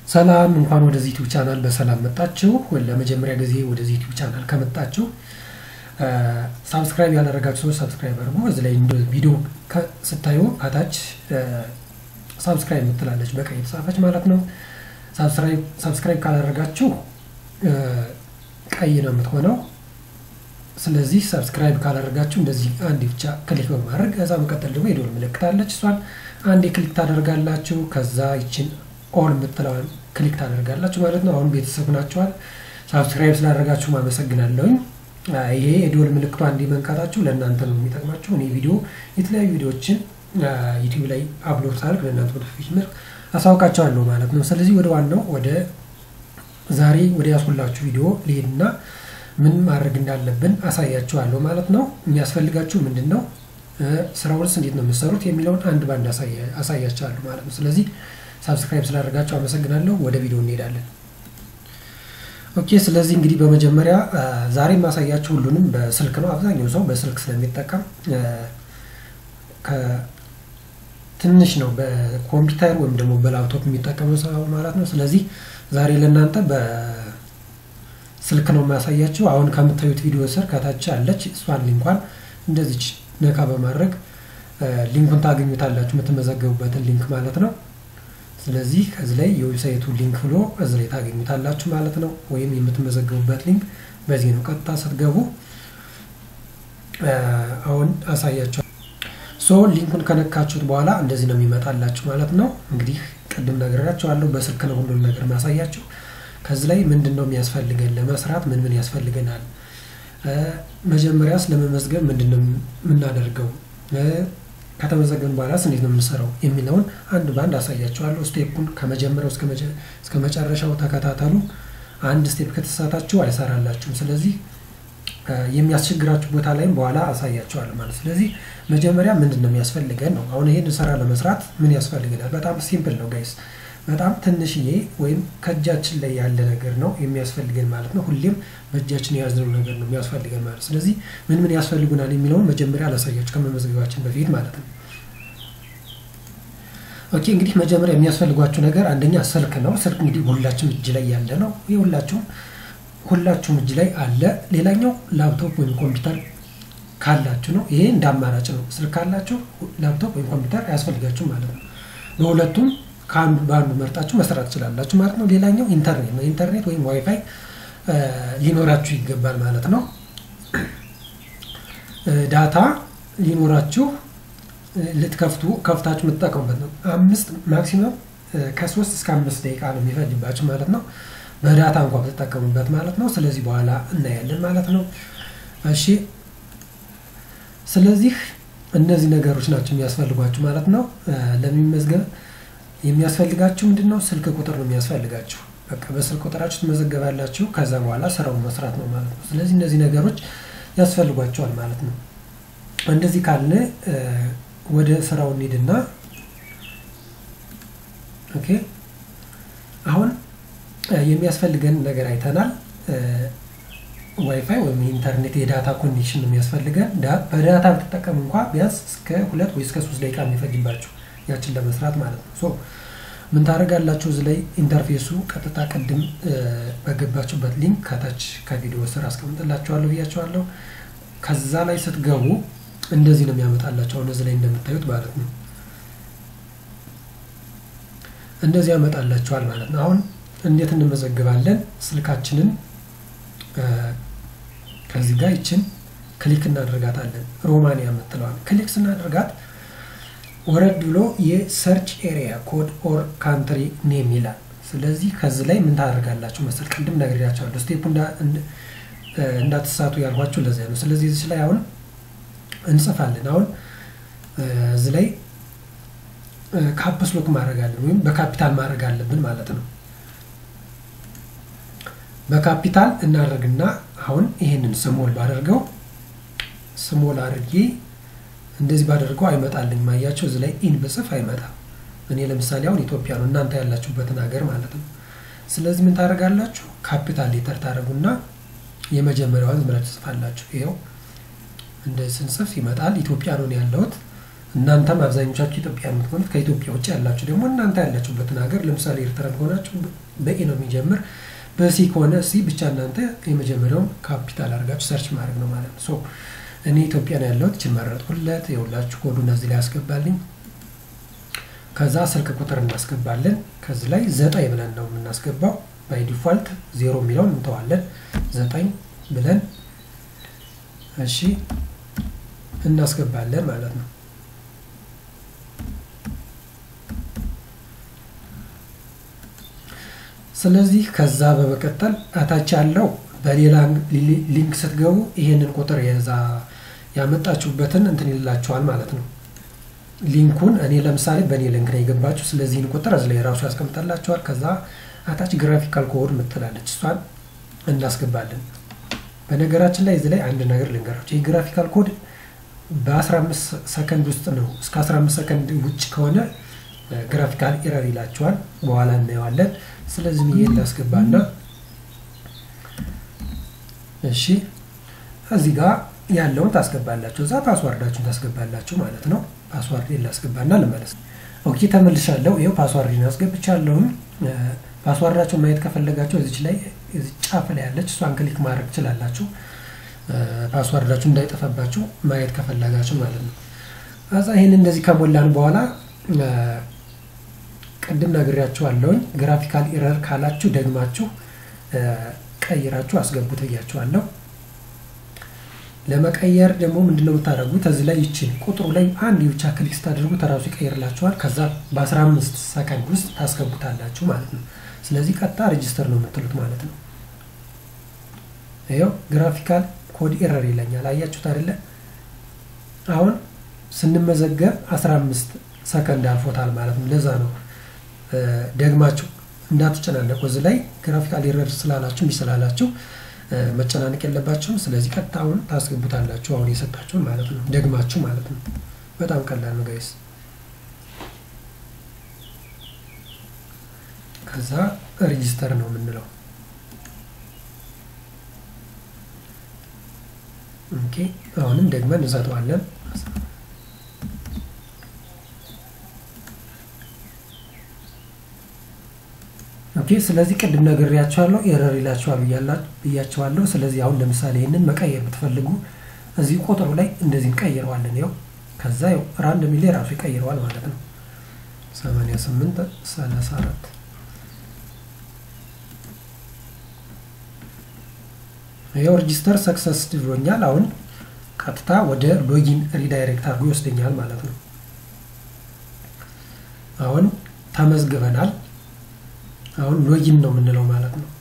ሰላም እንኳን ወደዚህ ዩቲዩብ ቻናል በሰላም መጣችሁ። ለመጀመሪያ ጊዜ ወደዚህ ዩቲዩብ ቻናል ከመጣችሁ ሳብስክራይብ ያላደረጋችሁ ሰዎች ሳብስክራይብ አድርጉ። እዚህ ላይ ቪዲዮ ስታዩ ከታች ሳብስክራይብ የምትላለች በቀይ የተጻፈች ማለት ነው። ሳብስክራይብ ካላደረጋችሁ ቀይ ነው የምትሆነው። ስለዚህ ሰብስክራይብ ካላደረጋችሁ እንደዚህ አንድ ብቻ ክሊክ በማድረግ ከዛ መቀጠል ደግሞ የደወል ምልክት አለች። እሷን አንዴ ክሊክ ታደርጋላችሁ። ከዛ ይችን ኦል የምትለዋን ክሊክ ታደርጋላችሁ ማለት ነው። አሁን ቤተሰብ ናቸዋል። ሳብስክራይብ ስላደረጋችሁ አመሰግናለሁኝ። ይሄ የደወል ምልክቷ እንዲህ መንካታችሁ ለእናንተ ነው የሚጠቅማችሁ። እኔ ቪዲዮ የተለያዩ ቪዲዮዎችን ዩቲዩብ ላይ አፕሎድ ሳደርግ ለእናንተ ኖቲፊኬሽን መልክ አሳውቃቸዋለሁ ማለት ነው። ስለዚህ ወደ ዋናው ወደ ዛሬ ወደ ያስኩላችሁ ቪዲዮ ልሄድና ምን ማድረግ እንዳለብን አሳያችኋለሁ ማለት ነው። የሚያስፈልጋችሁ ምንድን ነው፣ ስራውንስ እንዴት ነው የምትሰሩት የሚለውን አንድ ባንድ አሳያችኋለሁ ማለት ነው። ስለዚህ ሳብስክራይብ ስላደረጋችሁ አመሰግናለሁ። ወደ ቪዲዮ እንሄዳለን። ኦኬ። ስለዚህ እንግዲህ በመጀመሪያ ዛሬ የማሳያችሁ ሁሉንም በስልክ ነው። አብዛኛው ሰው በስልክ ስለሚጠቀም ትንሽ ነው በኮምፒውተር ወይም ደግሞ በላፕቶፕ የሚጠቀመው ሰው ማለት ነው። ስለዚህ ዛሬ ለእናንተ በስልክ ነው የማያሳያችሁ። አሁን ከምታዩት ቪዲዮ ስር ከታች አለች። እሷን ሊንኳን እንደዚች ነካ በማድረግ ሊንኩን ታገኙታላችሁ፣ የምትመዘገቡበትን ሊንክ ማለት ነው። ስለዚህ ከዚህ ላይ የዌብሳይቱ ሊንክ ብሎ እዚህ ላይ ታገኙታላችሁ ማለት ነው። ወይም የምትመዘገቡበት ሊንክ በዚህ ነው። ቀጥታ ስትገቡ አሁን አሳያቸው። ሶ ሊንኩን ከነካችሁት በኋላ እንደዚህ ነው የሚመጣላችሁ ማለት ነው። እንግዲህ ቅድም ነግሬያችኋለሁ፣ በስልክ ነው ሁሉን ነገር ማሳያችሁ። ከዚህ ላይ ምንድን ነው የሚያስፈልገን ለመስራት ምን ምን ያስፈልገናል፣ መጀመሪያስ ለመመዝገብ ምንድን ነው የምናደርገው፣ ከተመዘገብን በኋላስ እንዴት ነው የምንሰራው የሚለውን አንድ በአንድ አሳያችኋለሁ። ስቴፑን ከመጀመሪያው እስከ መጨረሻው ተከታተሉ። አንድ ስቴፕ ከተሳታችሁ አይሰራላችሁም። ስለዚህ የሚያስቸግራችሁ ቦታ ላይም በኋላ አሳያቸዋለሁ ማለት። ስለዚህ መጀመሪያ ምንድን ነው የሚያስፈልገን ነው። አሁን ይሄን ስራ ለመስራት ምን ያስፈልገናል? በጣም ሲምፕል ነው ጋይስ። በጣም ትንሽዬ ወይም ከእጃችን ላይ ያለ ነገር ነው የሚያስፈልገን ማለት ነው። ሁሌም በእጃችን የያዝነው ነገር ነው የሚያስፈልገን ማለት። ስለዚህ ምን ምን ያስፈልጉናል የሚለውን መጀመሪያ አላሳያችሁ ከመመዝገባችን በፊት ማለት ነው። ኦኬ እንግዲህ መጀመሪያ የሚያስፈልጓችሁ ነገር አንደኛ ስልክ ነው። ስልክ እንግዲህ ሁላችሁም እጅ ላይ ያለ ነው። የሁላችሁም ሁላችሁም እጅ ላይ አለ። ሌላኛው ላፕቶፕ ወይም ኮምፒውተር ካላችሁ ነው። ይሄ እንደ አማራጭ ነው። ስልክ ካላችሁ ላፕቶፕ ወይም ኮምፒውተር አያስፈልጋችሁ ማለት ነው። በሁለቱም ከአንዱ በአንዱ መርጣችሁ መስራት ትችላላችሁ ማለት ነው። ሌላኛው ኢንተርኔት ነው። ኢንተርኔት ወይም ዋይፋይ ሊኖራችሁ ይገባል ማለት ነው። ዳታ ሊኖራችሁ ልትከፍቱ ከፍታችሁ የምትጠቀሙበት ነው። አምስት ማክሲመም ከሶስት እስከ አምስት ደቂቃ ነው የሚፈጅባችሁ ማለት ነው። በዳታ እንኳ ብትጠቀሙበት ማለት ነው። ስለዚህ በኋላ እናያለን ማለት ነው። እሺ ስለዚህ እነዚህ ነገሮች ናቸው የሚያስፈልጓችሁ ማለት ነው። ለሚመዝገብ የሚያስፈልጋችሁ ምንድን ነው? ስልክ ቁጥር ነው የሚያስፈልጋችሁ። በቃ በስልክ ቁጥራችሁ ትመዘገባላችሁ። ከዛ በኋላ ስራውን መስራት ነው ማለት ነው። ስለዚህ እነዚህ ነገሮች ያስፈልጓቸዋል ማለት ነው። እንደዚህ ካለ ወደ ስራው እንሂድና ኦኬ አሁን የሚያስፈልገን ነገር አይተናል። ዋይፋይ ወይም ኢንተርኔት የዳታ ኮኔክሽን ነው የሚያስፈልገን። በዳታ ብትጠቀም እንኳ ቢያንስ እስከ ሁለት ወይ እስከ ሶስት ደቂቃ የሚፈጅባችሁ ያችን ለመስራት ማለት ነው። ሶ ምን ታደርጋላችሁ? እዚህ ላይ ኢንተርፌሱ ቀጥታ ቅድም በገባችሁበት ሊንክ ከታች ከቪዲዮ ስር አስቀምጥላችኋለሁ ብያችኋለሁ። ከዛ ላይ ስትገቡ እንደዚህ ነው የሚያመጣላቸው። አሁን እዚህ ላይ እንደምታዩት ማለት ነው እንደዚህ ያመጣላችኋል ማለት ነው። አሁን እንዴት እንመዘግባለን? ስልካችንን ከዚህ ጋር ይችን ክሊክ እናደርጋታለን። ሮማንያ የምትለዋል ክሊክ ስናደርጋት ወረድ ብሎ የሰርች ኤሪያ ኮድ ኦር ካንትሪ ኔም ይላል። ስለዚህ ከዚህ ላይ ምን ታደርጋላችሁ መሰል ቅድም ነግሬያቸዋለሁ። ስቴፑ እንዳትሳቱ ያልኳችሁ ለዚያ ነው። ስለዚህ እዚህ ላይ አሁን እንጽፋለን። አሁን እዚህ ላይ ካፕስ ሎክ ማድረግ አለን ወይም በካፒታል ማድረግ አለብን ማለት ነው። በካፒታል እናደርግና አሁን ይሄንን ስሞል ባደርገው ስሞል አድርጌ እንደዚህ ባደርገው አይመጣልኝ። ማያቸው እዚህ ላይ ኢን ብጽፍ አይመጣም። እኔ ለምሳሌ አሁን ኢትዮጵያ ነው፣ እናንተ ያላችሁበትን ሀገር ማለት ነው። ስለዚህ ምን ታደርጋላችሁ? ካፒታል ሌተር ታደርጉና የመጀመሪያዋን ዝም ብላችሁ ትጽፋላችሁ። ይኸው እንደዚህ ስንጽፍ ይመጣል። ኢትዮጵያ ነው ያለሁት እናንተም አብዛኞቻችሁ ኢትዮጵያ የምትሆኑት ከኢትዮጵያ ውጭ ያላችሁ ደግሞ እናንተ ያላችሁበትን ሀገር ለምሳሌ ኤርትራ ከሆናችሁ በኤ ነው የሚጀምር በሲ ከሆነ ሲ ብቻ እናንተ የመጀመሪያውን ካፒታል አድርጋችሁ ሰርች ማድረግ ነው ማለት ነው። ሶ እኔ ኢትዮጵያ ነው ያለሁት እችን መረጥኩለት። የሁላችሁ ኮዱን እዚህ ላይ ያስገባልኝ። ከዛ ስልክ ቁጥር እናስገባለን። ከዚህ ላይ ዘጠኝ ብለን ነው የምናስገባው። ባይ ዲፋልት ዜሮ የሚለውን እንተዋለን። ዘጠኝ ብለን እሺ እናስገባለን ማለት ነው። ስለዚህ ከዛ በመቀጠል አታች ያለው በሌላ ሊንክ ስትገቡ ይሄንን ቁጥር የዛ ያመጣችሁበትን እንትን ይላችኋል ማለት ነው። ሊንኩን እኔ ለምሳሌ በእኔ ሊንክ ነው የገባችሁ። ስለዚህን ቁጥር እዚህ ላይ ራሱ ያስቀምጣላችኋል። ከዛ አታች ግራፊካል ኮድ ምትላለች እሷን እናስገባለን። በነገራችን ላይ እዚህ ላይ አንድ ነገር ልንገራችሁ። ይህ ግራፊካል ኮድ በ15 ሰከንድ ውስጥ ነው። እስከ 15 ሰከንድ ውጭ ከሆነ ግራፊካል ኤረር ይላችኋል። በኋላ እናየዋለን። ስለዚህ ይሄ ላስገባና እሺ እዚህ ጋር ያለውን ታስገባላችሁ። እዛ ፓስዋርዳችሁን ታስገባላችሁ ማለት ነው። ፓስዋርድ ላስገባና ልመለስ። ኦኬ ተመልሻለሁ። ይኸው ፓስዋርድን አስገብቻለሁም። ፓስዋርዳችሁን ማየት ከፈለጋችሁ እዚች ላይ እዚህ ጫፍ ላይ ያለች እሷን ክሊክ ማድረግ ትችላላችሁ። ፓስዋርዳችሁ እንዳይጠፋባችሁ ማየት ከፈለጋችሁ ማለት ነው። ከዛ ይህን እንደዚህ ከሞላን በኋላ ቅድም ነግሬያችኋለሁኝ። ግራፊካል ኢረር ካላችሁ ደግማችሁ ቀይራችሁ አስገቡት ብያችኋለሁ። ለመቀየር ደግሞ ምንድነው የምታደርጉት? እዚህ ላይ ይችን ቁጥሩ ላይ አንድ ብቻ ክሊክ ስታደርጉት ራሱ ይቀይርላችኋል። ከዛ በ15 ሰከንድ ውስጥ ታስገቡታላችሁ ማለት ነው። ስለዚህ ቀጥታ ሬጅስተር ነው የምትሉት ማለት ነው። ይኸው ግራፊካል ኮድ ኤረር ይለኛል። አያችሁት አይደለ? አሁን ስንመዘገብ 15 ሰከንድ አልፎታል ማለት ነው። ለዛ ነው ደግማችሁ እንዳትጨናነቁ። እዚህ ላይ ግራፊካል ኤረር ስላላችሁ እንዲህ ስላላችሁ መጨናነቅ የለባችሁም። ስለዚህ ቀጥታ አሁን ታስገቡታላችሁ አሁን የሰጣችሁን ማለት ነው፣ ደግማችሁ ማለት ነው። በጣም ቀላል ነው ጋይስ። ከዛ ሬጂስተር ነው የምንለው። ኦኬ አሁንም ደግመን እንሰጠዋለን። ኦኬ ስለዚህ ቅድም ነግሬያቸዋለሁ ኤረር ይላቸዋል ብያቸዋለሁ። ስለዚህ አሁን ለምሳሌ ይህንን መቀየር ብትፈልጉ እዚህ ቁጥሩ ላይ እንደዚህ እንቀይረዋለን። ይኸው ከዛ ይኸው ራንደም ላይ ራሱ ይቀይረዋል ማለት ነው። 88 34 ይኸው ሬጂስተር ሰክሰስ ብሎኛል። አሁን ቀጥታ ወደ ሎጊን ሪዳይሬክት አድርጎ ይወስደኛል ማለት ነው። አሁን ተመዝግበናል። አሁን ሎጊን ነው የምንለው ማለት ነው።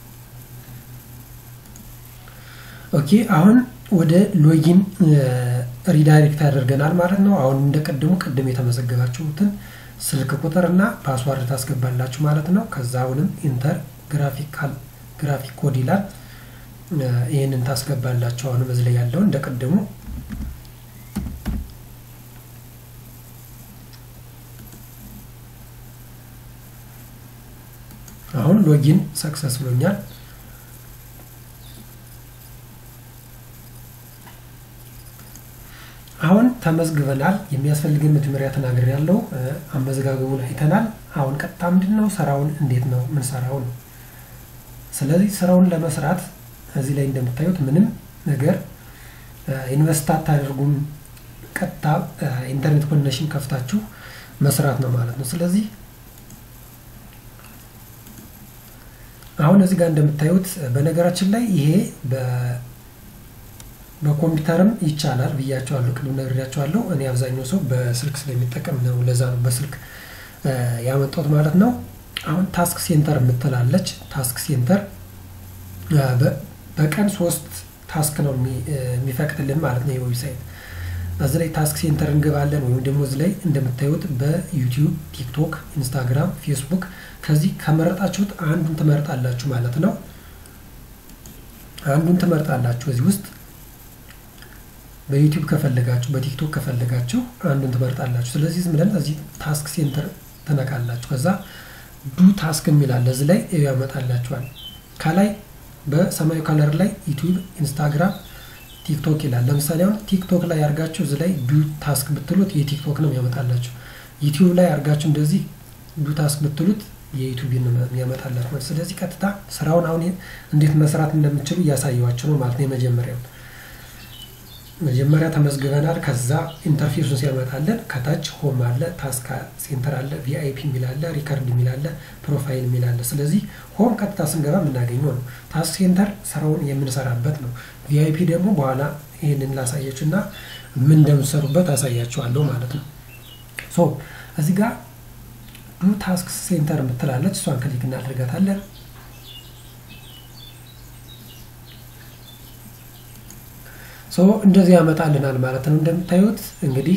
ኦኬ አሁን ወደ ሎጊን ሪዳይሬክት ያደርገናል ማለት ነው። አሁን እንደ ቅድሙ ቅድም የተመዘገባችሁትን ስልክ ቁጥር እና ፓስዋርድ ታስገባላችሁ ማለት ነው። ከዛ አሁንም ኢንተር ግራፊካል ግራፊክ ኮድ ይላል። ይህንን ታስገባላችሁ። አሁንም እዚህ ላይ ያለውን እንደ ቅድሙ አሁን ሎጊን ሰክሰስ ብሎኛል። አሁን ተመዝግበናል። የሚያስፈልግን መጀመሪያ ተናገር ያለው አመዘጋገቡን አይተናል። አሁን ቀጥታ ምንድን ነው ስራውን እንዴት ነው ምን ሰራው ነው። ስለዚህ ስራውን ለመስራት እዚህ ላይ እንደምታዩት ምንም ነገር ኢንቨስት አታደርጉም። ቀጥታ ኢንተርኔት ኮኔክሽን ከፍታችሁ መስራት ነው ማለት ነው። ስለዚህ አሁን እዚህ ጋር እንደምታዩት በነገራችን ላይ ይሄ በኮምፒውተርም ይቻላል ብያቸዋለሁ፣ ቅድም ነግሬያቸዋለሁ። እኔ አብዛኛው ሰው በስልክ ስለሚጠቀም ነው፣ ለዛ ነው በስልክ ያመጣሁት ማለት ነው። አሁን ታስክ ሴንተር የምትላለች ታስክ ሴንተር በቀን ሶስት ታስክ ነው የሚፈቅድልን ማለት ነው የዌብሳይት እዚህ ላይ ታስክ ሴንተር እንገባለን ወይም ደግሞ እዚህ ላይ እንደምታዩት በዩቲዩብ፣ ቲክቶክ፣ ኢንስታግራም፣ ፌስቡክ ከዚህ ከመረጣችሁት አንዱን ትመርጣላችሁ ማለት ነው። አንዱን ትመርጣላችሁ እዚህ ውስጥ በዩቲዩብ ከፈለጋችሁ፣ በቲክቶክ ከፈለጋችሁ አንዱን ትመርጣላችሁ። ስለዚህ ዝም ብለን እዚህ ታስክ ሴንተር ትነካላችሁ። ከዛ ዱ ታስክ የሚላለ እዚህ ላይ ያመጣላችኋል። ከላይ በሰማያዊ ከለር ላይ ዩቲዩብ፣ ኢንስታግራም፣ ቲክቶክ ይላል። ለምሳሌ አሁን ቲክቶክ ላይ አድርጋችሁ እዚህ ላይ ዱ ታስክ ብትሉት የቲክቶክ ነው የሚያመጣላችሁ። ዩቲዩብ ላይ አድርጋችሁ እንደዚህ ዱ ታስክ ብትሉት የዩቲዩብ ነው የሚያመጣላችሁ ማለት። ስለዚህ ቀጥታ ስራውን አሁን እንዴት መስራት እንደምችሉ እያሳየዋቸው ነው ማለት ነው። የመጀመሪያው መጀመሪያ ተመዝግበናል። ከዛ ኢንተርፌሱን ሲያመጣለን ከታች ሆም አለ፣ ታስክ ሴንተር አለ፣ ቪአይፒ የሚል አለ፣ ሪከርድ የሚል አለ፣ ፕሮፋይል የሚል አለ። ስለዚህ ሆም ቀጥታ ስንገባ የምናገኘው ነው። ታስክ ሴንተር ስራውን የምንሰራበት ነው። ቪአይፒ ደግሞ በኋላ ይህንን ላሳያችሁ እና ምን እንደምትሰሩበት አሳያችኋለሁ ማለት ነው። ሶ እዚህ ጋር ዱ ታስክ ሴንተር የምትላለች እሷን ክሊክ እናደርጋታለን። ሶ እንደዚህ ያመጣልናል ማለት ነው። እንደምታዩት እንግዲህ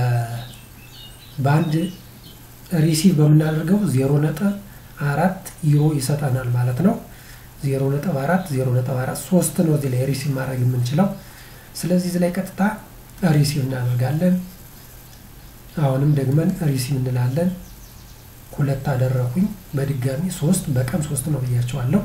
በአንድ ሪሲቭ በምናደርገው ዜሮ ነጥብ አራት ዩሮ ይሰጠናል ማለት ነው። ዜሮ ነጥብ አራት ዜሮ ነጥብ አራት ሶስት ነው እዚህ ላይ ሪሲቭ ማድረግ የምንችለው። ስለዚህ እዚህ ላይ ቀጥታ ሪሲቭ እናደርጋለን። አሁንም ደግመን ሪሲቭ እንላለን። ሁለት አደረኩኝ በድጋሚ ሶስት በቀን ሶስት ነው ብያቸዋለሁ።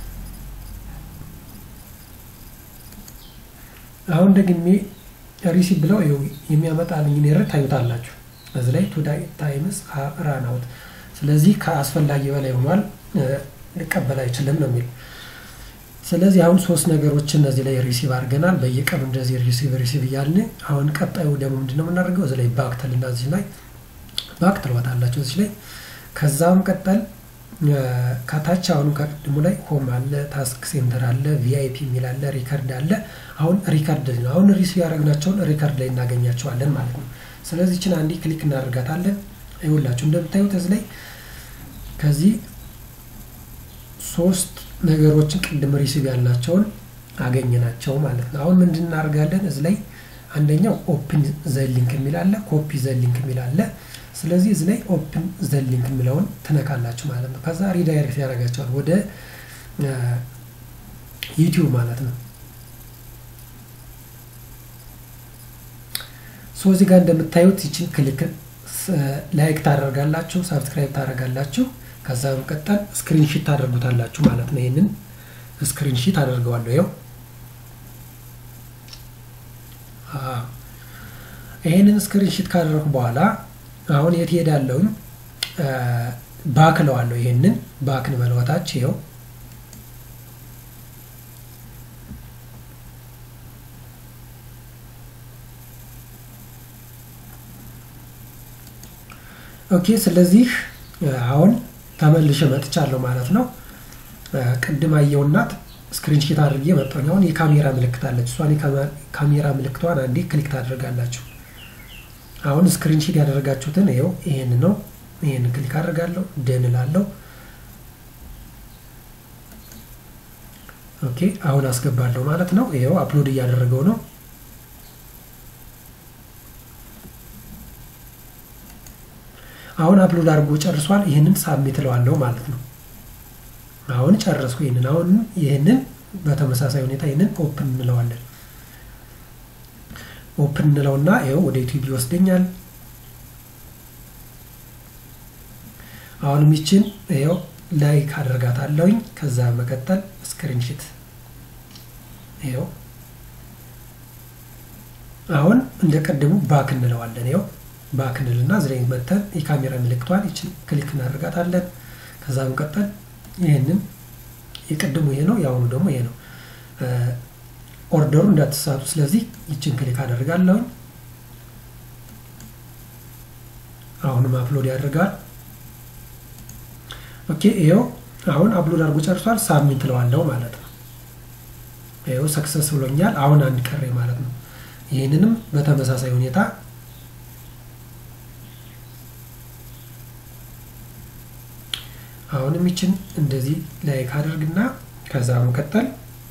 አሁን ደግሜ ሪሲቭ ብለው የሚያመጣልኝ ኤረር ታዩታላችሁ። እዚህ ላይ ቱ ታይምስ ራን አውት። ስለዚህ ከአስፈላጊ በላይ ሆኗል፣ ሊቀበል አይችልም ነው የሚል። ስለዚህ አሁን ሶስት ነገሮች እነዚህ ላይ ሪሲቭ አድርገናል። በየቀኑ እንደዚህ ሪሲቭ ሪሲቭ እያልን አሁን ቀጣዩ ደግሞ ምንድነው የምናደርገው? እዚህ ላይ ባክ ትልና እዚህ ላይ ባክ ትለዋታላችሁ እዚህ ላይ ከዛም ቀጠል ከታች አሁንም ከቅድሙ ላይ ሆም አለ፣ ታስክ ሴንተር አለ፣ ቪአይፒ የሚል አለ፣ ሪከርድ አለ። አሁን ሪከርድ ነው። አሁን ሪሲቭ ያደረግናቸውን ሪከርድ ላይ እናገኛቸዋለን ማለት ነው። ስለዚህ ችን አንዴ ክሊክ እናደርጋታለን። ይኸውላችሁ እንደምታዩት እዚህ ላይ ከዚህ ሶስት ነገሮችን ቅድም ሪሲቭ ያልናቸውን አገኘናቸው ማለት ነው። አሁን ምንድን እናደርጋለን? እዚህ ላይ አንደኛው ኦፕን ዘሊንክ የሚል አለ፣ ኮፒ ዘሊንክ የሚል አለ። ስለዚህ እዚህ ላይ ኦፕን ዘሊንክ የሚለውን ትነካላችሁ ማለት ነው። ከዛ ሪዳይሬክት ያደርጋቸዋል ወደ ዩቲዩብ ማለት ነው። ሶ እዚህ ጋር እንደምታዩት ይችን ክሊክ ላይክ ታደርጋላችሁ፣ ሳብስክራይብ ታደርጋላችሁ። ከዛ በመቀጠል ስክሪንሺት ታደርጉታላችሁ ማለት ነው። ይህንን ስክሪንሺት አደርገዋለሁ። ይኸው ይህንን ስክሪንሺት ካደረኩ በኋላ አሁን የት ሄዳለሁኝ? ባክ ለዋለሁ። ይሄንን ባክ እንበለወታች ይኸው ኦኬ። ስለዚህ አሁን ተመልሼ መጥቻለሁ ማለት ነው። ቅድም አየውናት ስክሪንሺት አድርጌ መጣሁ። አሁን የካሜራ ምልክት አለች። እሷን የካሜራ ምልክቷን አንዴ ክሊክ ታደርጋላችሁ። አሁን ስክሪንሺት ያደረጋችሁትን ይኸው ይሄን ነው። ይሄን ክሊክ አድርጋለሁ ደን እላለሁ። ኦኬ አሁን አስገባለሁ ማለት ነው። ይኸው አፕሎድ እያደረገው ነው። አሁን አፕሎድ አድርጎ ጨርሷል። ይህንን ሳብሚት እለዋለሁ ማለት ነው። አሁን ጨረስኩ። ይህንን አሁን ይህንን በተመሳሳይ ሁኔታ ይህንን ኦፕን እንለዋለን። ኦፕን እንለውና ይኸው ወደ ዩቲዩብ ይወስደኛል። አሁንም ይችን ይኸው ላይክ አደርጋታለሁኝ። ከዛ መቀጠል ስክሪንሽት ይኸው አሁን እንደ ቀድሙ ባክ እንለዋለን። ይኸው ባክ እንልና እዚህ ላይ መተን የካሜራ ምልክቷን ይችን ክሊክ እናደርጋታለን። ከዛ መቀጠል ይህንን የቀድሙ ይሄ ነው፣ የአሁኑ ደግሞ ይሄ ነው። ኦርደሩ እንዳትሳቱ። ስለዚህ ይችን ክሊክ አደርጋለሁኝ። አሁንም አፕሎድ ያደርጋል። ኦኬ ይኸው አሁን አፕሎድ አድርጎ ጨርሷል። ሳሚንት እለዋለሁ ማለት ነው። ይኸው ሰክሰስ ብሎኛል። አሁን አንድ ቀሬ ማለት ነው። ይህንንም በተመሳሳይ ሁኔታ አሁንም ይችን እንደዚህ ላይክ አደርግና ከዛ መቀጠል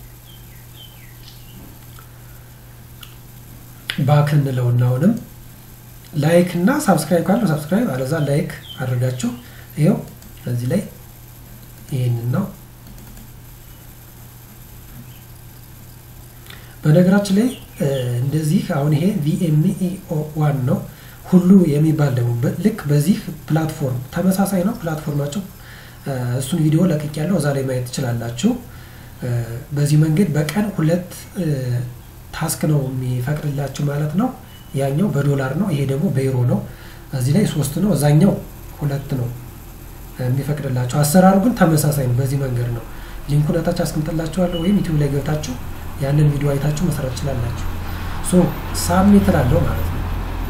ባክ እንለውና አሁንም ላይክ እና ሳብስክራይብ ካለው ሳብስክራይብ አለዛ ላይክ አድርጋችሁ ይኸው እዚህ ላይ ይህንን ነው። በነገራችን ላይ እንደዚህ አሁን ይሄ ቪኤምኢኦ ዋን ነው ሁሉ የሚባል ደግሞ ልክ በዚህ ፕላትፎርም ተመሳሳይ ነው ፕላትፎርማቸው። እሱን ቪዲዮ ለቅቅ ያለው እዛ ላይ ማየት ትችላላችሁ። በዚህ መንገድ በቀን ሁለት ታስክ ነው የሚፈቅድላችሁ ማለት ነው። ያኛው በዶላር ነው፣ ይሄ ደግሞ በዩሮ ነው። እዚህ ላይ ሶስት ነው፣ እዛኛው ሁለት ነው የሚፈቅድላችሁ። አሰራሩ ግን ተመሳሳይ ነው። በዚህ መንገድ ነው። ሊንኩን እታች አስቀምጥላችኋለሁ ወይም ዩቲዩብ ላይ ገብታችሁ ያንን ቪዲዮ አይታችሁ መስራት ትችላላችሁ። ሶ ሳብሚት እላለሁ ማለት ነው።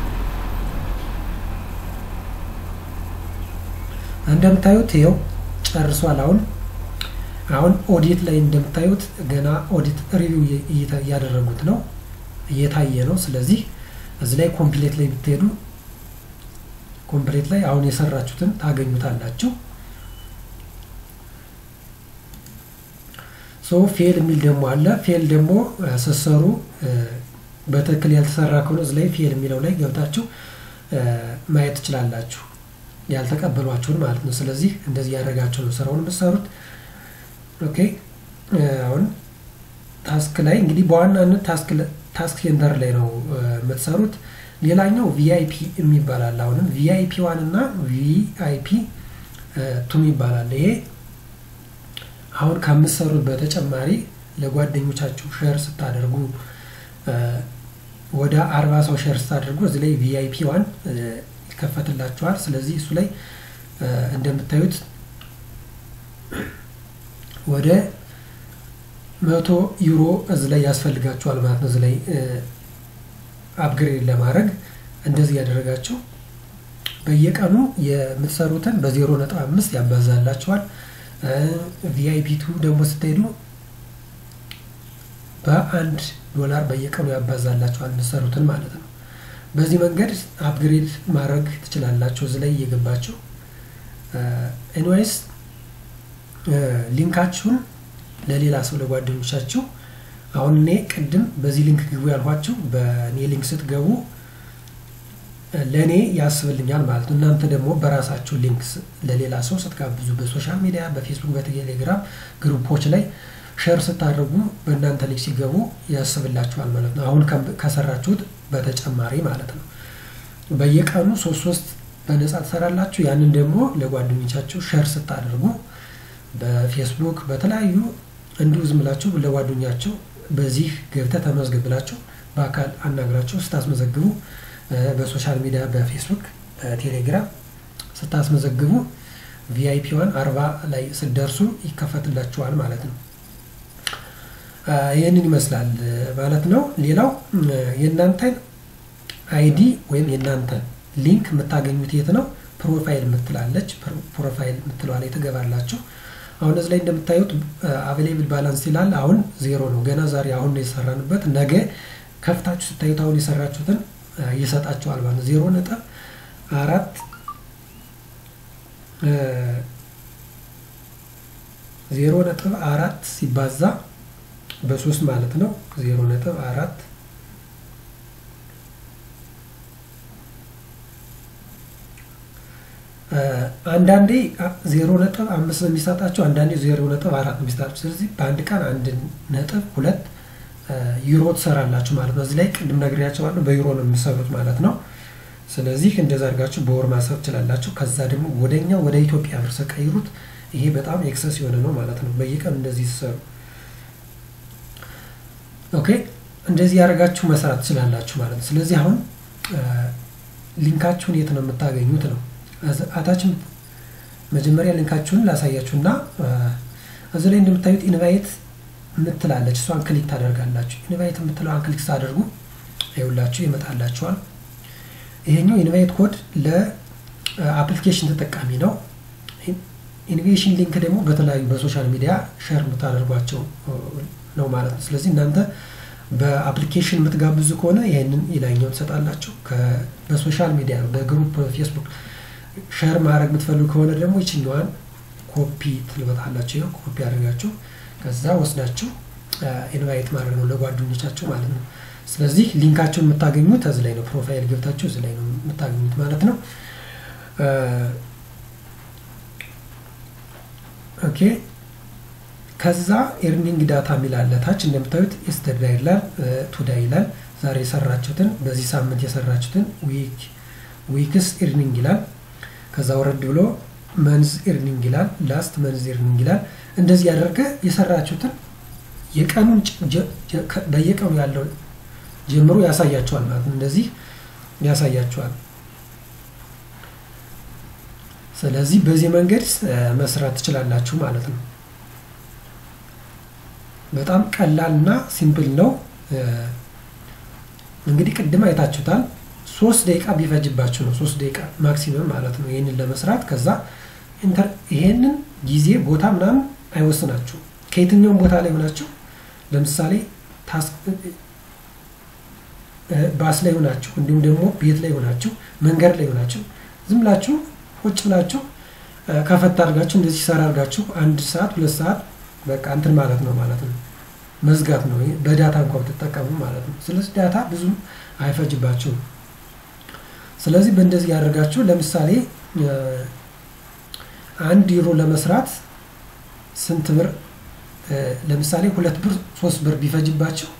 እንደምታዩት ይኸው ጨርሷል። አሁን አሁን ኦዲት ላይ እንደምታዩት ገና ኦዲት ሪቪው እያደረጉት ነው እየታየ ነው። ስለዚህ እዚህ ላይ ኮምፕሌት ላይ ብትሄዱ ኮምፕሌት ላይ አሁን የሰራችሁትን ታገኙታላችሁ። ሶ ፌል የሚል ደግሞ አለ። ፌል ደግሞ ስትሰሩ በትክክል ያልተሰራ ከሆነ እዚህ ላይ ፌል የሚለው ላይ ገብታችሁ ማየት ትችላላችሁ፣ ያልተቀበሏችሁን ማለት ነው። ስለዚህ እንደዚህ ያደረጋችሁ ነው ስራውን የምትሰሩት። ኦኬ አሁን ታስክ ላይ እንግዲህ በዋናነት ታስክ ሴንተር ላይ ነው የምትሰሩት። ሌላኛው ቪአይፒ የሚባላል አሁንም ቪአይፒ ዋን እና ቪአይፒ ቱ ይባላል። ይሄ አሁን ከምትሰሩት በተጨማሪ ለጓደኞቻችሁ ሼር ስታደርጉ ወደ አርባ ሰው ሼር ስታደርጉ እዚህ ላይ ቪአይፒ ዋን ይከፈትላችኋል። ስለዚህ እሱ ላይ እንደምታዩት ወደ መቶ ዩሮ እዚህ ላይ ያስፈልጋችኋል ማለት ነው። እዚህ ላይ አፕግሬድ ለማድረግ እንደዚህ ያደረጋችሁ በየቀኑ የምትሰሩትን በዜሮ ነጥብ አምስት ያባዛላችኋል። ቪአይፒ ቱ ደግሞ ስትሄዱ በአንድ ዶላር በየቀኑ ያባዛላችኋል የምትሰሩትን ማለት ነው። በዚህ መንገድ አፕግሬድ ማድረግ ትችላላችሁ እዚህ ላይ እየገባችሁ ኤንዋይስ ሊንካችሁን ለሌላ ሰው ለጓደኞቻችሁ አሁን እኔ ቅድም በዚህ ሊንክ ግቡ ያልኋችሁ በእኔ ሊንክ ስትገቡ ለእኔ ያስብልኛል ማለት ነው። እናንተ ደግሞ በራሳችሁ ሊንክ ለሌላ ሰው ስትጋብዙ በሶሻል ሚዲያ፣ በፌስቡክ፣ በቴሌግራም ግሩፖች ላይ ሸር ስታደርጉ በእናንተ ሊንክ ሲገቡ ያስብላችኋል ማለት ነው። አሁን ከሰራችሁት በተጨማሪ ማለት ነው። በየቀኑ ሶስት ሶስት በነጻ ትሰራላችሁ። ያንን ደግሞ ለጓደኞቻችሁ ሸር ስታደርጉ በፌስቡክ በተለያዩ እንዲሁ ዝም ብላችሁ ለጓደኛቸው በዚህ ገብተህ ተመዝግብ ብላችሁ በአካል አናግራችሁ ስታስመዘግቡ በሶሻል ሚዲያ በፌስቡክ በቴሌግራም ስታስመዘግቡ ቪአይፒ ዋን አርባ ላይ ስደርሱ ይከፈትላችኋል ማለት ነው። ይህንን ይመስላል ማለት ነው። ሌላው የእናንተን አይዲ ወይም የእናንተን ሊንክ የምታገኙት የት ነው? ፕሮፋይል የምትላለች ፕሮፋይል የምትለዋ ላይ ትገባላችሁ። አሁን እዚህ ላይ እንደምታዩት አቬሌብል ባላንስ ይላል። አሁን ዜሮ ነው። ገና ዛሬ አሁን ነው የሰራንበት። ነገ ከፍታችሁ ስታዩት አሁን የሰራችሁትን ይሰጣችኋል ማለት ነው። ዜሮ ነጥብ አራት ዜሮ ነጥብ አራት ሲባዛ በሶስት ማለት ነው። ዜሮ ነጥብ አራት አንዳንዴ ዜሮ ነጥብ አምስት ነው የሚሰጣቸው፣ አንዳንዴ ዜሮ ነጥብ አራት ነው የሚሰጣቸው። ስለዚህ በአንድ ቀን አንድ ነጥብ ሁለት ዩሮ ትሰራላችሁ ማለት ነው። እዚህ ላይ ቅድም ነግሬያቸዋለሁ በዩሮ ነው የሚሰሩት ማለት ነው። ስለዚህ እንደዛ አድርጋችሁ በወር ማሰብ ትችላላችሁ። ከዛ ደግሞ ወደኛ ወደ ኢትዮጵያ ብር ስቀይሩት ይሄ በጣም ኤክሰስ የሆነ ነው ማለት ነው። በየቀን እንደዚህ ሲሰሩ ኦኬ፣ እንደዚህ ያደርጋችሁ መስራት ትችላላችሁ ማለት ነው። ስለዚህ አሁን ሊንካችሁን የት ነው የምታገኙት ነው አታችን መጀመሪያ ሊንካችሁን ላሳያችሁና እዚህ ላይ እንደምታዩት ኢንቫይት የምትላለች እሷን ክሊክ ታደርጋላችሁ። ኢንቫይት የምትለዋን ክሊክ ሳደርጉ ይኸውላችሁ ይመጣላችኋል። ይሄኛው ኢንቫይት ኮድ ለአፕሊኬሽን ተጠቃሚ ነው። ኢንቬሽን ሊንክ ደግሞ በተለያዩ በሶሻል ሚዲያ ሸር የምታደርጓቸው ነው ማለት ነው። ስለዚህ እናንተ በአፕሊኬሽን የምትጋብዙ ከሆነ ይህንን የላይኛው ትሰጣላችሁ። በሶሻል ሚዲያ በግሩፕ ፌስቡክ ሸር ማድረግ የምትፈልጉ ከሆነ ደግሞ ይችኛዋን ኮፒ ትልበታላችሁ። ይኸው ኮፒ አድርጋችሁ ከዛ ወስዳችሁ ኢንቫይት ማድረግ ነው ለጓደኞቻችሁ ማለት ነው። ስለዚህ ሊንካቸውን የምታገኙት እዚህ ላይ ነው። ፕሮፋይል ገብታችሁ እዚህ ላይ ነው የምታገኙት ማለት ነው። ኦኬ ከዛ ኤርኒንግ ዳታ የሚላለ ታች እንደምታዩት ኤስተርዳ ይላል፣ ቱዳ ይላል። ዛሬ የሰራችሁትን በዚህ ሳምንት የሰራችሁትን ዊክ ዊክስ ኤርኒንግ ይላል። ከዛ ወረድ ብሎ መንዝ ኤርኒንግ ይላል፣ ላስት መንዝ ኤርኒንግ ይላል። እንደዚህ ያደርገ የሰራችሁትን የቀኑን በየቀኑ ያለው ጀምሮ ያሳያቸዋል ማለት ነው። እንደዚህ ያሳያቸዋል። ስለዚህ በዚህ መንገድ መስራት ትችላላችሁ ማለት ነው። በጣም ቀላል እና ሲምፕል ነው። እንግዲህ ቅድም አይታችሁታል። ሶስት ደቂቃ ቢፈጅባችሁ ነው ሶስት ደቂቃ ማክሲመም ማለት ነው ይህንን ለመስራት። ከዛ ይሄንን ጊዜ ቦታ ምናምን አይወስናችሁ ከየትኛውም ቦታ ላይ ሆናችሁ ለምሳሌ ባስ ላይ ሆናችሁ እንዲሁም ደግሞ ቤት ላይ ሆናችሁ መንገድ ላይ ሆናችሁ ዝም ብላችሁ ቁጭ ብላችሁ ከፈት አድርጋችሁ እንደዚህ ሰራ አድርጋችሁ አንድ ሰዓት ሁለት ሰዓት በቃ እንትን ማለት ነው ማለት ነው መዝጋት ነው። በዳታ እንኳን ብትጠቀሙ ማለት ነው። ስለዚህ ዳታ ብዙም አይፈጅባችሁም። ስለዚህ በእንደዚህ ያደርጋችሁ ለምሳሌ አንድ ዩሮ ለመስራት ስንት ብር ለምሳሌ ሁለት ብር ሶስት ብር ቢፈጅባችሁ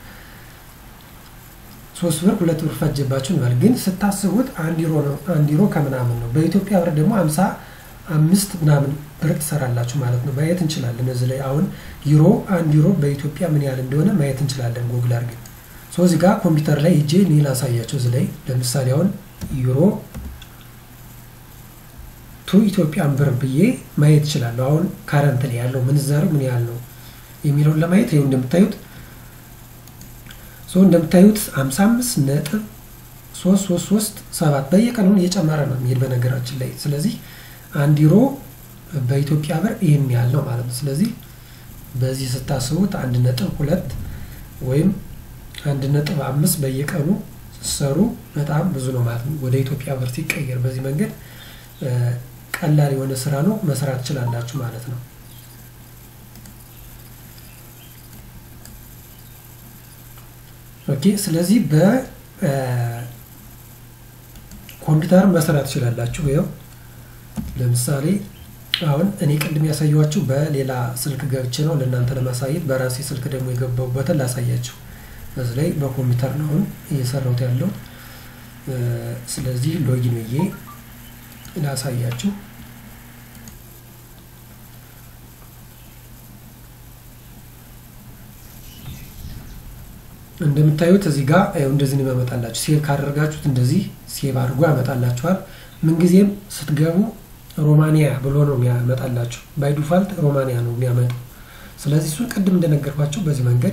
ሶስት ብር ሁለት ብር ፈጅባችሁ እንበል። ግን ስታስቡት አንድ ዩሮ ነው አንድ ዩሮ ከምናምን ነው። በኢትዮጵያ ብር ደግሞ አምሳ አምስት ምናምን ብር ትሰራላችሁ ማለት ነው። ማየት እንችላለን እዚህ ላይ አሁን ዩሮ አንድ ዩሮ በኢትዮጵያ ምን ያህል እንደሆነ ማየት እንችላለን ጎግል አድርገን። ሶ እዚህ ጋር ኮምፒውተር ላይ እጄ እኔ ላሳያቸው እዚህ ላይ ለምሳሌ አሁን ዩሮ ቱ ኢትዮጵያን ብር ብዬ ማየት እችላለሁ። አሁን ካረንት ላይ ያለው ምንዛሬው ምን ያህል ነው የሚለውን ለማየት ይኸው እንደምታዩት ሶ እንደምታዩት 55 ነጥብ 3337 በየቀኑ እየጨመረ ነው የሚሄድ በነገራችን ላይ። ስለዚህ አንድ ዩሮ በኢትዮጵያ ብር ይህን ያህል ነው ማለት ነው። ስለዚህ በዚህ ስታስቡት አንድ ነጥብ ሁለት ወይም አንድ ነጥብ አምስት በየቀኑ ሲሰሩ በጣም ብዙ ነው ማለት ነው። ወደ ኢትዮጵያ ብር ሲቀየር በዚህ መንገድ ቀላል የሆነ ስራ ነው፣ መስራት ትችላላችሁ ማለት ነው። ኦኬ ስለዚህ በኮምፒውተር መስራት ትችላላችሁ። ይኸው ለምሳሌ አሁን እኔ ቅድም ያሳየኋችሁ በሌላ ስልክ ገብቼ ነው ለእናንተ ለማሳየት፣ በራሴ ስልክ ደግሞ የገባሁበትን ላሳያችሁ። በዚህ ላይ በኮምፒውተር ነው አሁን እየሰራሁት ያለው። ስለዚህ ሎጊን ብዬ ላሳያችሁ። እንደምታዩት እዚህ ጋር እንደዚህ ነው ያመጣላችሁ። ሴቭ ካደረጋችሁት እንደዚህ ሴቭ አድርጎ ያመጣላችኋል። ምንጊዜም ስትገቡ ሮማኒያ ብሎ ነው የሚያመጣላችሁ። ባይ ዲፋልት ሮማኒያ ነው የሚያመጣው። ስለዚህ እሱን ቅድም እንደነገርኳቸው በዚህ መንገድ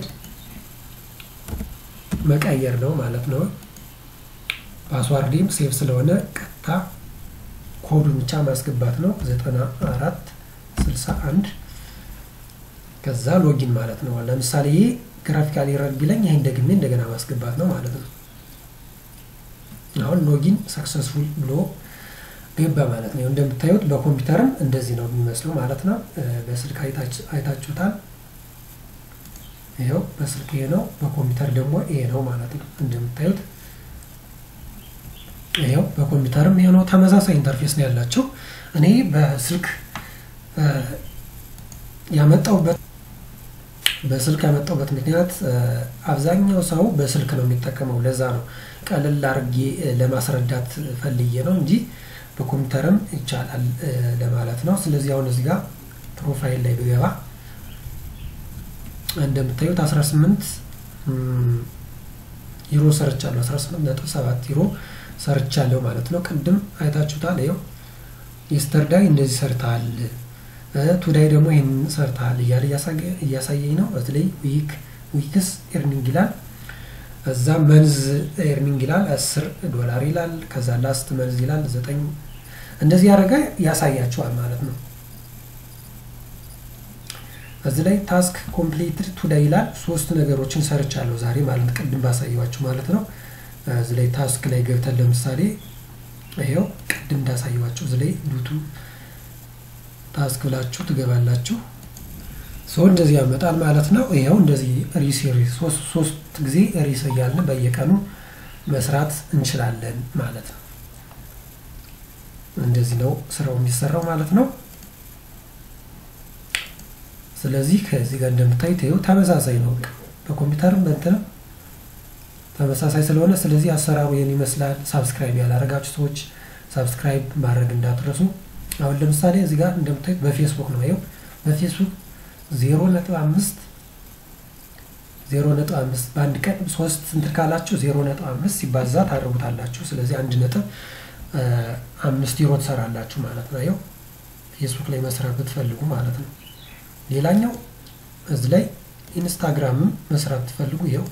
መቀየር ነው ማለት ነው። ፓስዋርዴም ሴቭ ስለሆነ ቀጥታ ኮዱን ብቻ ማስገባት ነው። ዘጠና አራት ስልሳ አንድ ከዛ ሎጊን ማለት ነው። ለምሳሌ ይሄ ግራፊካል ኤረር ቢለኝ ይህን ደግሜ እንደገና ማስገባት ነው ማለት ነው። አሁን ሎጊን ሰክሰስፉል ብሎ ገባ ማለት ነው። እንደምታዩት በኮምፒውተርም እንደዚህ ነው የሚመስለው ማለት ነው። በስልክ አይታችሁታል። ይኸው በስልክ ይሄ ነው፣ በኮምፒውተር ደግሞ ይሄ ነው ማለት ነው። እንደምታዩት ይኸው በኮምፒውተርም ይሄ ነው። ተመሳሳይ ኢንተርፌስ ነው ያላቸው። እኔ በስልክ ያመጣውበት በስልክ ያመጣውበት ምክንያት አብዛኛው ሰው በስልክ ነው የሚጠቀመው። ለዛ ነው ቀለል አድርጌ ለማስረዳት ፈልዬ ነው እንጂ በኮምፒውተርም ይቻላል ለማለት ነው። ስለዚህ አሁን እዚህ ጋር ፕሮፋይል ላይ ብገባ እንደምታዩት 18 ዩሮ ሰርቻለሁ። 18 ነጥብ 7 ዩሮ ሰርቻለሁ ማለት ነው። ቅድም አይታችሁታል። ይኸው የስተርዳይ እንደዚህ ሰርተሃል፣ ቱዳይ ደግሞ ይህን ሰርተሃል እያለ እያሳየኝ ነው። በተለይ ዊክ ዊክስ ኤርኒንግ ይላል። እዛ መንዝ ኤርኒንግ ይላል፣ 10 ዶላር ይላል። ከዛ ላስት መንዝ ይላል፣ ዘጠኝ እንደዚህ ያደረገ ያሳያችኋል ማለት ነው። እዚህ ላይ ታስክ ኮምፕሊትድ ቱዳይ ይላል። ሶስት ነገሮችን ሰርቻለሁ ዛሬ ማለት ቅድም ባሳየዋችሁ ማለት ነው። እዚህ ላይ ታስክ ላይ ገብተን ለምሳሌ ይኸው ቅድም እንዳሳየዋችሁ እዚህ ላይ ዱቱ ታስክ ብላችሁ ትገባላችሁ። ሰው እንደዚህ ያመጣል ማለት ነው። ይኸው እንደዚህ ሪስ ሶስት ጊዜ ሪስ እያልን በየቀኑ መስራት እንችላለን ማለት ነው። እንደዚህ ነው ስራው የሚሰራው ማለት ነው። ስለዚህ ከዚህ ጋር እንደምታዩት ይኸው ተመሳሳይ ነው። በኮምፒውተርም በእንትንም ተመሳሳይ ስለሆነ ስለዚህ አሰራሩ ይህን ይመስላል። ሳብስክራይብ ያላረጋችሁ ሰዎች ሳብስክራይብ ማድረግ እንዳትረሱ። አሁን ለምሳሌ እዚህ ጋር እንደምታዩት በፌስቡክ ነው። ይኸው በፌስቡክ ዜሮ ነጥብ አምስት ዜሮ ነጥብ አምስት በአንድ ቀን ሶስት እንትን ካላችሁ ዜሮ ነጥብ አምስት ሲባዛ ታደርጉታላችሁ። ስለዚህ አንድ ነጥብ አምስት ዩሮ ትሰራላችሁ ማለት ነው። ይኸው ፌስቡክ ላይ መስራት ብትፈልጉ ማለት ነው። ሌላኛው እዚህ ላይ ኢንስታግራምም መስራት ብትፈልጉ ይኸው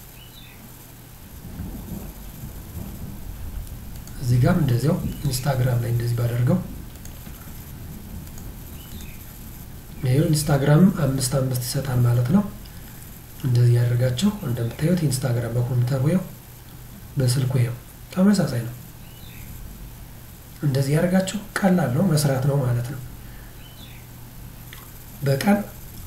እዚህ ጋርም እንደዚያው ኢንስታግራም ላይ እንደዚህ ባደርገው ይኸው ኢንስታግራምም አምስት አምስት ይሰጣል ማለት ነው። እንደዚህ ያደርጋችሁ እንደምታዩት ኢንስታግራም በኮምፒውተር ይኸው በስልኩ ይኸው ተመሳሳይ ነው። እንደዚህ ያደርጋችሁ ቀላል ነው መስራት ነው ማለት ነው። በቀን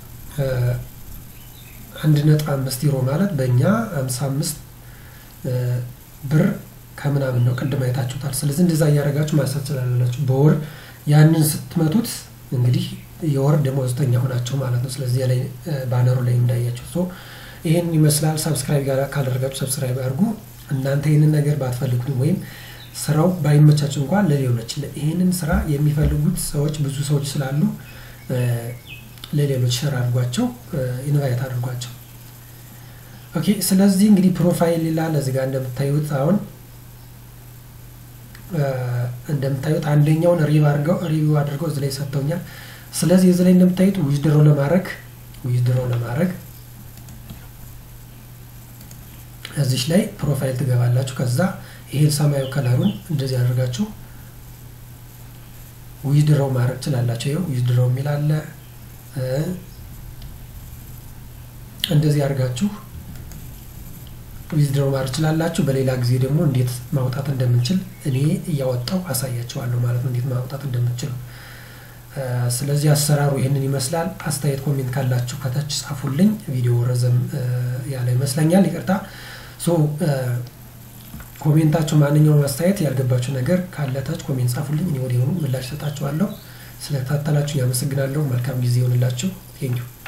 አንድ ነጥብ አምስት ዩሮ ማለት በእኛ ሀምሳ አምስት ብር ከምናምን ነው። ቅድም አይታችሁታል። ስለዚህ እንደዛ እያደረጋችሁ ማሳት ስላላችሁ በወር ያንን ስትመቱት እንግዲህ የወር ደመወዝተኛ ሆናቸው ማለት ነው። ስለዚህ ላይ ባነሩ ላይ እንዳያቸው ሶ ይህን ይመስላል። ሰብስክራይብ ጋር ካላደረጋችሁ ሰብስክራይብ አድርጉ። እናንተ ይህንን ነገር ባትፈልጉትም ወይም ስራው ባይመቻችሁ እንኳን ለሌሎች ይህንን ስራ የሚፈልጉት ሰዎች ብዙ ሰዎች ስላሉ ለሌሎች ሸር አድርጓቸው፣ ኢንቫይት አድርጓቸው። ኦኬ። ስለዚህ እንግዲህ ፕሮፋይል ይላል እዚህ ጋር እንደምታዩት አሁን እንደምታዩት አንደኛውን ሪቪው አድርገው ሪቪው አድርገው እዚህ ላይ ሰጥተውኛል። ስለዚህ እዚህ ላይ እንደምታዩት ዊዝድሮ ለማድረግ ዊዝድሮ ለማድረግ እዚች ላይ ፕሮፋይል ትገባላችሁ። ከዛ ይሄን ሰማያዊ ከለሩን እንደዚህ አድርጋችሁ ዊዝድሮ ማድረግ ትችላላችሁ። ይኸው ዊዝድሮ የሚል አለ። እንደዚህ አድርጋችሁ ዊዝድሮ ማድረግ ትችላላችሁ። በሌላ ጊዜ ደግሞ እንዴት ማውጣት እንደምንችል እኔ እያወጣው አሳያቸዋለሁ ማለት ነው፣ እንዴት ማውጣት እንደምንችል። ስለዚህ አሰራሩ ይህንን ይመስላል። አስተያየት ኮሜንት ካላችሁ ከታች ጻፉልኝ። ቪዲዮ ረዘም ያለ ይመስለኛል፣ ይቅርታ። ሶ ኮሜንታችሁ፣ ማንኛውም አስተያየት ያልገባችሁ ነገር ካለ ታች ኮሜንት ጻፉልኝ። እኔ ወዲያውኑ ምላሽ ሰጣችኋለሁ። ስለተከታተላችሁ ያመሰግናለሁ። መልካም ጊዜ ይሆንላችሁ። ቴንኪው